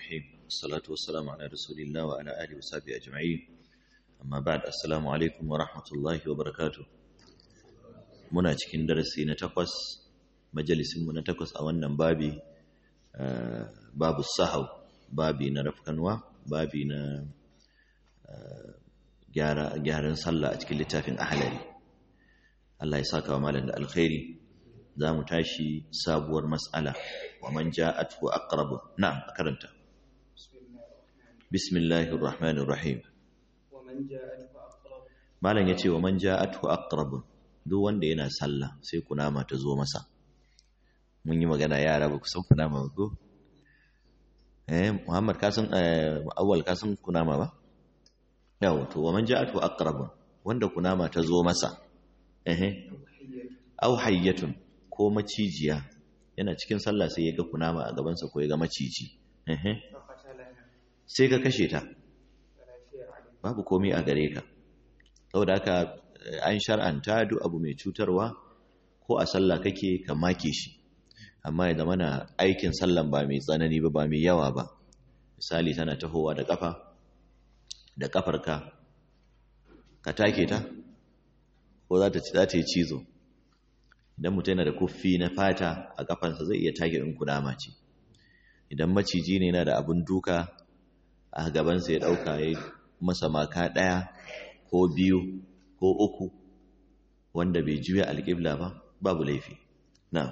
الرحيم والصلاة والسلام على رسول الله وعلى آله وصحبه أجمعين أما بعد السلام عليكم ورحمة الله وبركاته muna cikin darasi na takwas majalisinmu na takwas a wannan babi babu sahau babi na rafkanwa babi na gyaran sallah a cikin littafin ahalari Allah ya saka wa malam da alkhairi za mu tashi sabuwar mas'ala wa man ja'atuhu aqrabu na'am karanta bismillahir rahmanir rahim malam yace wa man ja'atuhu aqrabu duk wanda yana sallah sai kunama ta zo masa mun yi magana yara ba ku san kunama ba ko eh muhammad ka san awwal ka san kunama ba yawa to wa man ja'atuhu aqrabu wanda kunama ta zo masa eh aw hayyatun ko macijiya yana cikin sallah sai ya ga kunama a gabansa ko ya ga maciji sai ka kashe ta babu komai a gare ka saboda haka an shar'anta duk abu mai cutarwa ko a sallah kake ka make shi amma ya zama na aikin sallan ba mai tsanani ba ba mai yawa ba misali tana tahowa da kafa da kafarka ka take ta ko za ta yi cizo idan mutum yana da kuffi na fata a kafansa zai iya tage in kudama ce idan maciji ne yana da abin duka a gabansa ya ɗauka ya masa maka ɗaya ko biyu ko uku wanda bai juya alƙibla ba babu laifi na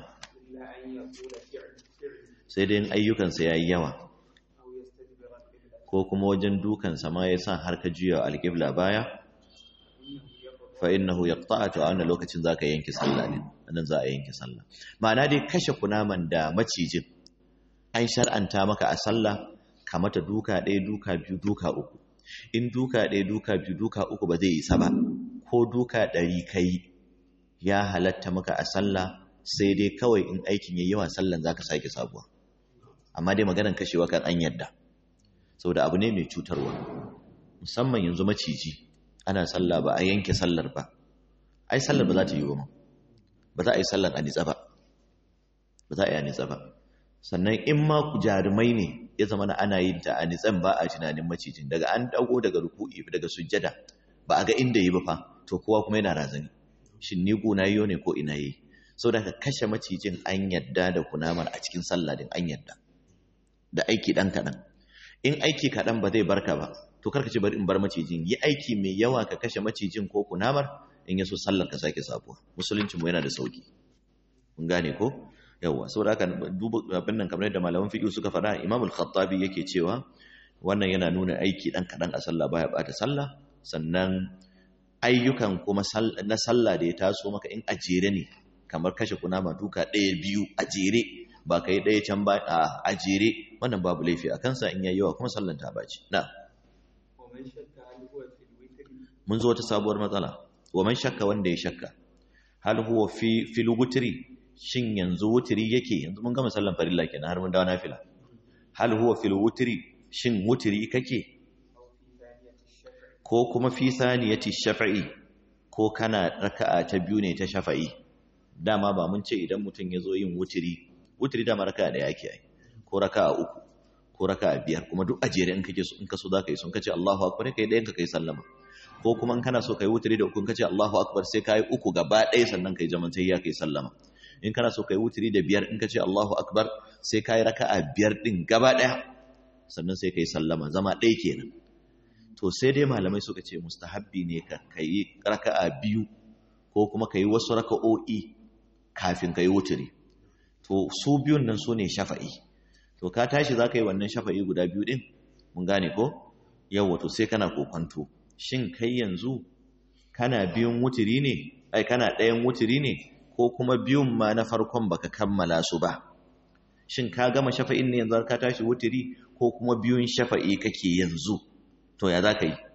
sai dai ayyukansa ya yi yawa ko kuma wajen dukansa ma ya sa har ka juya alƙibla baya fa innahu yaqta'u a wannan lokacin zaka yanke sallah ne nan za a yanke sallah ma'ana dai kashe kunaman da macijin an shar'anta maka a sallah ka mata duka ɗaya duka biyu duka uku in duka ɗaya duka biyu duka uku ba zai yi sa ba ko duka ɗari kai ya halatta maka a sallah sai dai kawai in aikin yayi yawa sallan zaka sake sabuwa amma dai maganar kashewa kan an yadda saboda abu ne mai cutarwa musamman yanzu maciji ana sallah ba a yanke sallar ba ai sallar ba za ta yi ba ba za a yi sallar a nitsa ba ba za a yi a nitsa ba sannan in ma ku jarumai ne ya zama na ana yin ta a nitsan ba a tunanin macijin daga an dago daga ruku'i daga sujjada ba a ga inda yi ba fa to kowa kuma yana razani shin ni guna yiwo ne ko ina yi saboda ka kashe macijin an yadda da kunamar a cikin sallah din an yadda da aiki dan kaɗan in aiki kaɗan ba zai barka ba to karka ce bari in bar macijin yi aiki mai yawa ka kashe macijin ko kunamar in yaso sallar ka sake sabuwa musulunci mu yana da sauki mun gane ko yawa saboda haka duba abin nan kamar yadda malaman fiqh suka faɗa Imam al-Khattabi yake cewa wannan yana nuna aiki dan kadan a sallah baya bata sallah sannan ayyukan kuma na sallah da ya taso maka in ajere ne kamar kashe kunama duka ɗaya biyu a jere ba kai ɗaya can ba a jere wannan babu laifi a kansa in yayi yawa kuma sallan ta baci na'am mun zo wata sabuwar matsala wa man shakka wanda ya shakka hal huwa fi fil wutri shin yanzu wutri yake yanzu mun gama sallan farilla kenan har mun dawo nafila hal huwa fil wutri shin wutri kake ko kuma fi saniyati shafa'i ko kana raka'a ta biyu ne ta shafa'i dama ba mun ce idan mutum ya zo yin wutri wutri dama raka'a da yake ai ko raka'a uku ko raka'a biyar kuma duk ajere in kake so in ka so zaka yi sun kace Allahu akbar kai dayan ka kai sallama ko kuma in kana so kai wuturi da uku kace Allahu akbar sai kai uku gaba ɗaya sannan kai zaman sai ya kai sallama in kana so kai wuturi da biyar in kace Allahu akbar sai kai raka'a biyar din gaba ɗaya sannan sai kai sallama zama ɗaya kenan to sai dai malamai suka ce mustahabbi ne ka kai raka'a biyu ko kuma kai wasu raka'o'i kafin kai wuturi to su biyun nan su ne shafa'i to ka tashi za ka yi wannan shafa'i guda biyu din mun gane ko yawa to sai kana kokonto shin kai yanzu kana biyun wuturi ne ai kana ɗayan wuturi ne ko kuma biyun ma na farkon baka kammala su ba shin ka gama shafa'in ne yanzu ka tashi wuturi ko kuma biyun shafa'i kake yanzu to ya za ka yi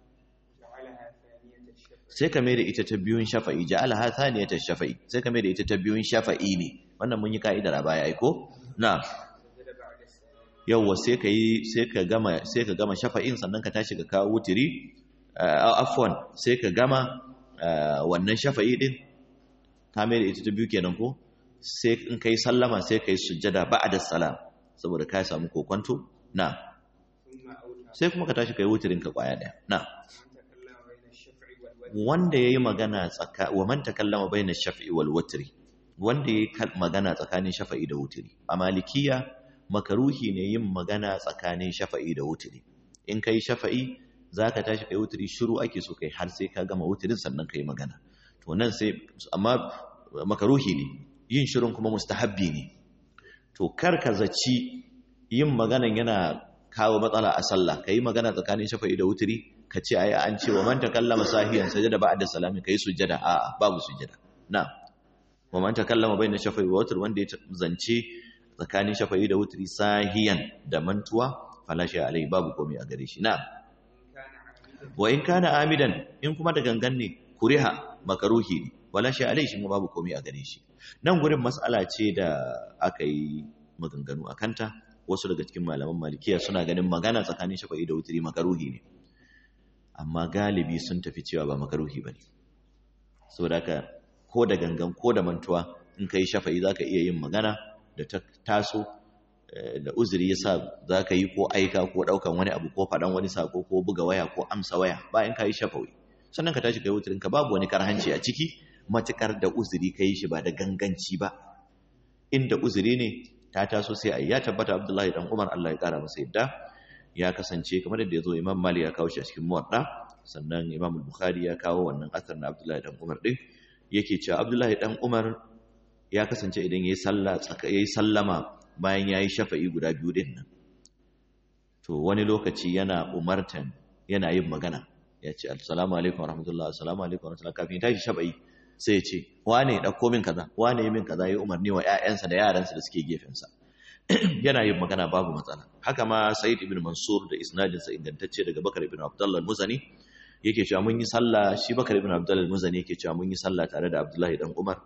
sai ka mai da ita ta biyun shafa'i ja'ala ha thaniyata shafa'i sai ka mai da ita ta biyun shafa'i ne wannan mun yi ka'idar a baya ai ko na yawwa sai ka yi sai ka gama sai ka gama shafa'in sannan ka tashi ka kawo wutiri afwan sai ka gama wannan shafa'i din ka mai da ita ta biyu kenan ko sai in kai sallama sai kai sujjada ba'da salam saboda ka samu kokonto na sai kuma ka tashi kai wutirin ka kwaya daya na wanda yayi magana tsaka wa man takallama baina shaf'i wal wutri wanda yayi magana tsakanin shafa'i da wutri a malikiya makaruhi ne yin magana tsakanin shafa'i da wutri in kai shafa'i zaka tashi kai wutri shiru ake so kai har sai ka gama wutrin sannan kai magana to nan sai amma makaruhi ne yin shirin kuma mustahabbi ne to kar ka zaci yin maganan yana kawo matsala a sallah kai magana tsakanin shafa'i da wutri ka ce ai an ce wa man takallama sahiyan sajada ba'da salami kai sujada a'a babu sujada na wa man takallama bayna shafa'i wa wutr wanda ya zance tsakanin shafa'i da wutri sahiyan da mantuwa fala shay alai babu komai a gare shi na wa in kana amidan in kuma da gangan ne kuriha makaruhi ne wala shay alai shi babu komai a gare shi nan gurin mas'ala ce da aka yi maganganu akanta wasu daga cikin malaman malikiya suna ganin magana tsakanin shafa'i da wutri makaruhi ne amma galibi sun tafi cewa ba makaruhi bane saboda haka ko da gangan ko da mantuwa in kai shafa'i zaka iya yin magana da ta taso da uzuri yasa zaka yi ko aika ko daukan wani abu ko fadan wani sako ko buga waya ko amsa waya bayan kai shafa'i sannan ka tashi kai wutirin ka babu wani karhanci a ciki matukar da uzuri kai shi ba da ganganci ba inda uzuri ne ta taso sai ai ya tabbata Abdullahi dan Umar Allah ya kara masa yadda ya kasance kamar yadda yazo Imam Malik ya kawo shi a cikin Muwatta sannan Imam Bukhari ya kawo wannan asar na Abdullahi dan Umar din yake cewa Abdullahi dan Umar ya kasance idan yayi sallah tsaka yayi sallama bayan yayi shafa'i guda biyu din nan to wani lokaci yana umartan yana yin magana ya ce assalamu alaikum warahmatullahi assalamu alaikum warahmatullahi kafin tashi shafa'i sai ya ce wane dauko min kaza wane yi min kaza yi umarni wa ƴaƴansa da yaransa da suke gefensa yana yin magana babu matsala haka ma Said ibn Mansur da isnadinsa ingantacce daga Bakar ibn Abdullah al-Muzani yake cewa mun yi sallah shi Bakar ibn Abdullah al-Muzani yake cewa mun yi sallah tare da Abdullahi dan Umar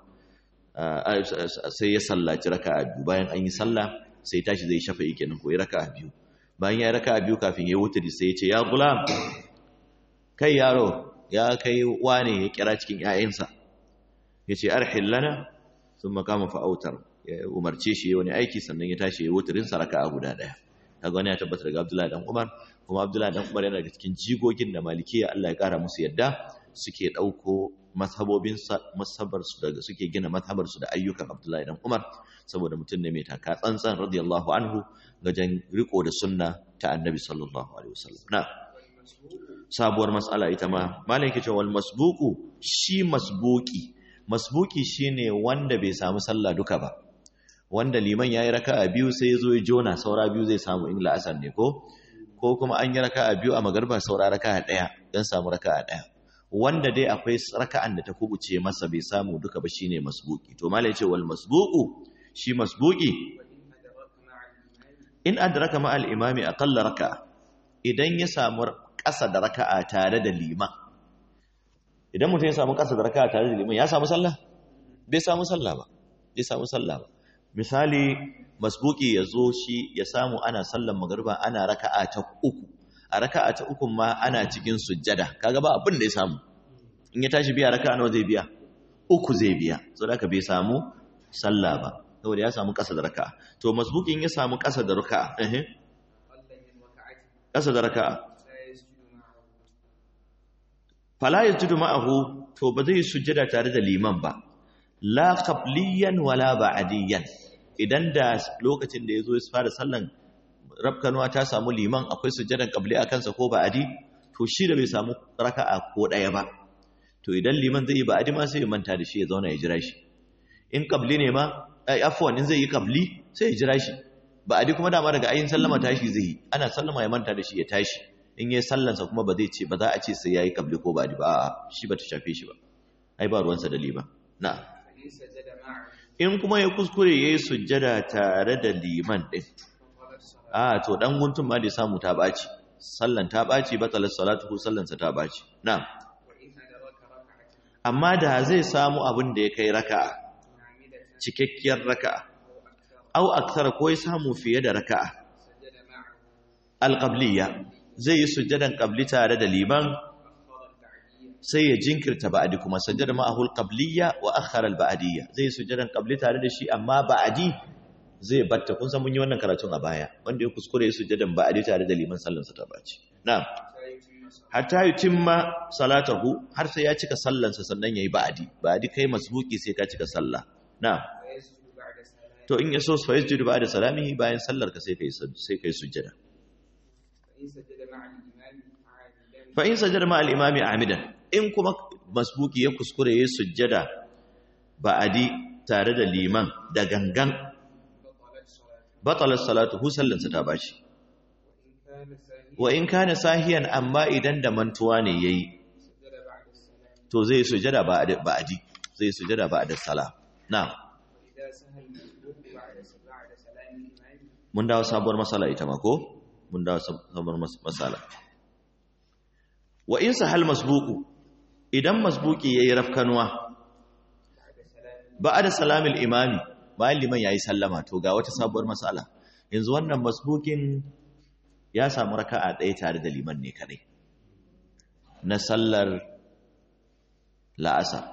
sai ya sallaci raka'a biyu bayan an yi sallah sai tashi zai shafa yake nan ko ya raka'a biyu bayan ya raka'a biyu kafin ya wuturi sai ya ce ya gulam kai yaro ya kai wane ya kira cikin ƴaƴansa yace arhil lana thumma qama fa autar ya umarce shi wani aiki sannan ya tashi ya wuturin sa raka'a guda daya kaga wani ya tabbata daga Abdullahi dan Umar kuma Abdullahi dan Umar yana daga cikin jigogin da Malikiya Allah ya kara musu yadda suke dauko mazhabobin mazhabar su daga suke gina mazhabar su da ayyukan Abdullahi dan Umar saboda mutum ne mai taka tsantsan radiyallahu anhu gajen riko da sunna ta Annabi sallallahu alaihi wasallam na sabuwar mas'ala ita ma malai yake cewa wal masbuqu shi masbuqi masbuqi shine wanda bai samu sallah duka ba wanda liman yayi raka'a biyu sai yazo ya jona saura biyu zai samu in la'asar ne ko ko kuma an yi raka'a biyu a magarba saura raka'a daya dan samu raka'a daya wanda dai akwai raka'an da ta kubuce masa bai samu duka ba shine masbuqi to malai yace wal masbuqu shi masbuqi in adraka ma al imami aqalla raka'a idan ya samu ƙasa da raka'a tare da liman idan mutum ya samu ƙasa da raka'a tare da liman ya samu sallah bai samu sallah ba bai samu sallah ba misali masbuki ya zo shi ya samu ana sallan magariba ana raka'a ta uku a raka'a ta uku ma ana cikin sujjada kaga ba abin da ya samu in ya tashi biya raka'a nawa zai biya uku zai biya saboda haka bai samu sallah ba saboda ya samu ƙasa da raka'a to masbuki in ya samu ƙasa da raka'a eh ƙasa da raka'a fala yajudu ma'ahu to ba zai sujjada tare da liman ba la qabliyan wala ba'diyan idan da lokacin da yazo ya fara sallan rabkanuwa ta samu liman akwai sujjadan qabli a kansa ko ba'di to shi da bai samu raka'a ko daya ba to idan liman zai yi ba'di ma sai ya manta da shi ya zauna ya jira shi in qabli ne ma ai afwan in zai yi qabli sai ya jira shi ba'di kuma dama daga ayin sallama tashi zai yi ana sallama ya manta da shi ya tashi in yayi sallansa kuma ba zai ce ba za a ce sai yayi qabli ko ba'di ba a'a shi ba ta shafe shi ba ai ba ruwansa da liman na'am in kuma ya kuskure ya yi sujjada tare da liman ɗin a to ɗan guntun ma da samu ta ɓaci sallan ta ɓaci batsalar salatu ko sallansa ta ɓaci na amma da zai samu abin da ya kai raka'a cikakkiyar raka'a au aksara ko ya samu fiye da raka'a alƙabliya zai yi sujjadan ƙabli tare da liman sai ya jinkirta ba'adi kuma sajjada ma'ahul qabliyya wa akhara al-ba'diyya zai sujjadan qabli tare da shi amma ba'adi zai batta kun san mun yi wannan karatun a baya wanda ya kuskure ya sujjadan ba'adi tare da liman sallansa ta baci na'am hatta yutimma salatahu har sai ya cika sallansa sannan yayi ba'adi ba'adi kai masbuki sai ka cika sallah na'am to in yaso fa yasjudu ba'da salamihi bayan sallar ka sai kai sai kai sujjada fa in sajada ma al-imami amidan in kuma masbuki ya kuskure ya sujjada ba'adi tare da liman da gangan batalar salatu sallansa ta bashi wa in kana sahiyan amma idan da mantuwa ne yayi to zai sujada ba'adi zai sujada ba'da salam na'am mun dawo sabuwar masala ita ma ko mun dawo sabuwar masala wa in sahal masbuku idan masbuki yayi rafkanwa ba'da salamil imami bayan liman yayi sallama to ga wata sabuwar masala yanzu wannan masbukin ya samu raka'a ɗaya tare da liman ne kadai na sallar la'asar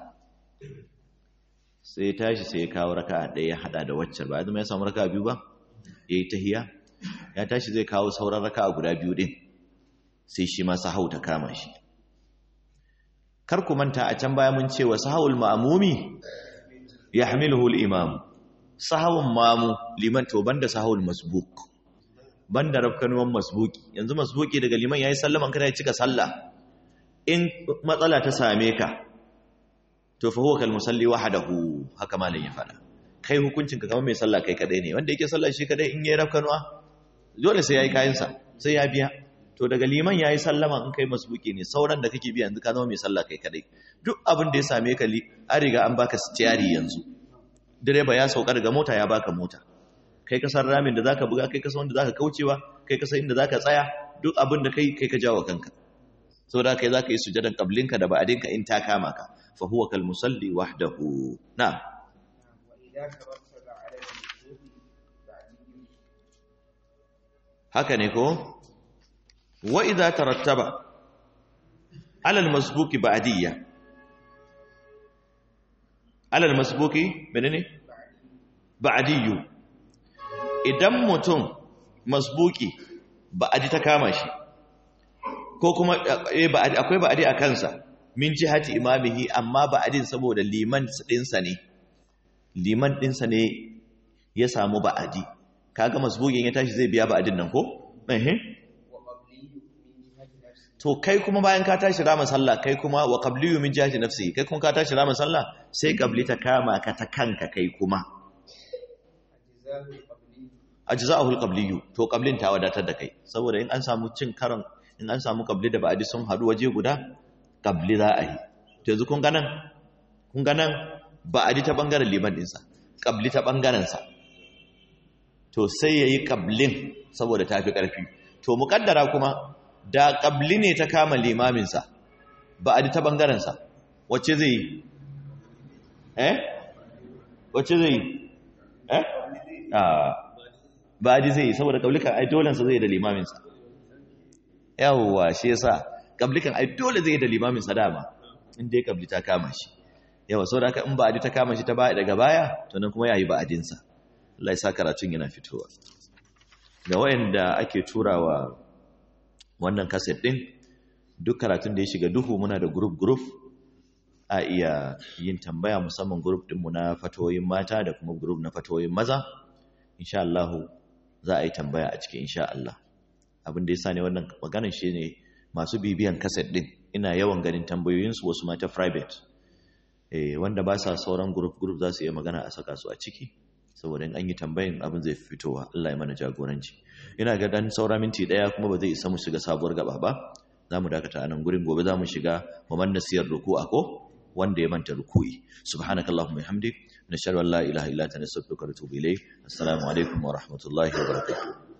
sai tashi sai ya kawo raka'a ɗaya ya hada da waccar ba zama ya samu raka'a biyu ba yayi tahiya ya tashi zai kawo sauran raka'a guda biyu din sai shi ma sahau ta kama shi kar ku manta a can baya mun ce wa sahawul ma'mumi yahmiluhu al-imam sahawun mamu liman to banda sahawul masbuk banda rafkanuwan masbuki yanzu masbuki daga liman yayi sallaman kada ya cika sallah in matsala ta same ka to fa huwa kal musalli wahdahu haka malam ya fada kai hukuncin ka kamar mai sallah kai kadai ne wanda yake sallah shi kadai in yayi rafkanuwa dole sai yayi kayan sa sai ya biya to daga liman yayi sallama in kai masbuki ne sauran da kake biya yanzu ka zama mai sallah kai kadai duk abin da ya same ka an riga an baka stiyari yanzu direba ya sauka daga mota ya baka mota kai ka san ramin da zaka buga kai ka san wanda zaka kaucewa kai ka san inda zaka tsaya duk abin da kai kai ka jawo kanka saboda kai zaka yi sujadan qablinka da ba'dinka in ta kama ka fa huwa kal musalli wahdahu na'am haka ne ko wa idza tarattaba ala al masbuki ba'diyya ala al masbuki menene ba'diyyu idan mutum masbuki ba'adi ta kama shi ko kuma akwai ba'adi a kansa min jihati imamihi amma ba'adin saboda liman dinsa ne liman dinsa ne ya samu ba'adi kaga masbukin ya tashi zai biya ba'adin nan ko eh to kai kuma bayan ka tashi rama sallah kai kuma wa qabliyu min jihati nafsi kai kuma ka tashi rama sallah sai qabli ta kama ka ta kanka kai kuma ajza'ahu al-qabliyyu to qablin ta wadatar da kai saboda in an samu cin karan in an samu qabli da ba'di sun hadu waje guda qabli za a yi to yanzu kun ga nan kun ga nan ba'di ta bangaren liman din sa qabli ta bangaren sa to sai yayi qablin saboda tafi karfi to muqaddara kuma da qabli ne ta kama limamin sa ba'di ta bangaren sa wacce zai yi eh wacce zai yi eh ah ba ji zai saboda kablikan ai dolensa zai da limaminsa yawwa shi yasa kablikan ai dole zai da limaminsa dama in dai kabli ta kama shi yawa saboda haka in ba ta kama shi ta baya daga baya to nan kuma yayi ba'adinsa Allah ya sa karatun yana fitowa ga wayanda ake turawa wannan kaset din duk karatun da ya shiga duhu muna da group group a iya yin tambaya musamman group din mu na fatoyin mata da kuma group na fatoyin maza insha Allah za a yi tambaya a cikin insha Allah abin da yasa ne wannan maganar shi ne masu bibiyan kaset din ina yawan ganin tambayoyinsu wasu mata private eh wanda ba sa sauran group group za su iya magana a saka su a ciki saboda in an yi tambayin abin zai fitowa Allah ya mana jagoranci ina ga dan saura minti daya kuma ba zai isa mu shiga sabuwar gaba ba za mu dakata a nan gurin gobe za mu shiga mu manna siyar ruku'a ko wanda ya manta ruku'i subhanakallahumma bihamdik nashhadu an la ilaha illa anta nastaghfiruka wa natubu ilayk assalamu alaikum wa rahmatullahi wa barakatuh